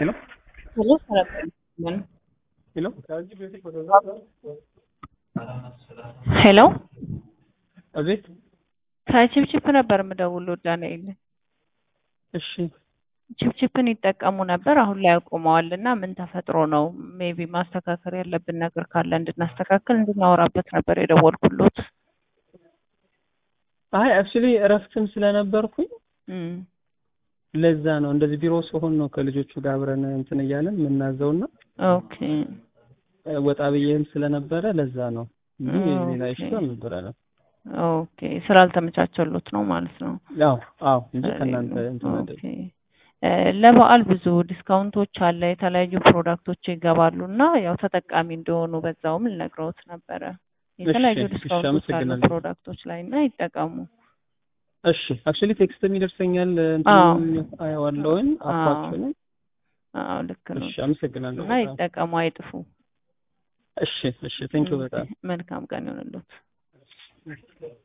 Hello? Hello, Saravanan. Hello? ሄሎ አቤት። ከቺፕቺፕ ነበር የምደውለው ዳንኤል። እሺ ቺፕቺፕን ይጠቀሙ ነበር፣ አሁን ላይ አቁመዋል እና ምን ተፈጥሮ ነው? ሜቢ ማስተካከል ያለብን ነገር ካለ እንድናስተካክል እንድናወራበት ነበር የደወልኩሎት። አይ አክቹሊ እረፍትም ስለነበርኩኝ እም፣ ለዛ ነው እንደዚህ ቢሮ ስሆን ነው ከልጆቹ ጋር አብረን እንትን እያለን የምናዘውና ኦኬ ወጣ ብዬም ስለነበረ ለዛ ነው እንጂ ኦኬ። ሌላ ይሽቶ አልነበረንም። ኦኬ ስላልተመቻቸሎት ነው ማለት ነው። አዎ አዎ እንጂ ከእናንተ እንትን አይደለም። ኦኬ እ፣ ለበዓል ብዙ ዲስካውንቶች አለ፣ የተለያዩ ፕሮዳክቶች ይገባሉ እና ያው ተጠቃሚ እንደሆኑ በዛውም ልነግረውት ነበረ። የተለያዩ እሺ፣ እሺ፣ ዲስካውንቶች አሉ አመሰግናለሁ። ፕሮዳክቶች ላይ እና ይጠቀሙ። እሺ አክቹሊ ቴክስትም ይደርሰኛል አዎ። እንትንም አየዋለሁኝ አፓችሁንም። አዎ ልክ ነው እሺ አመሰግናለሁ እና በጣም። ይጠቀሙ፣ አይጥፉ። እሺ እሺ ቴንኪው በጣም መልካም ቀን ይሆንልዎት።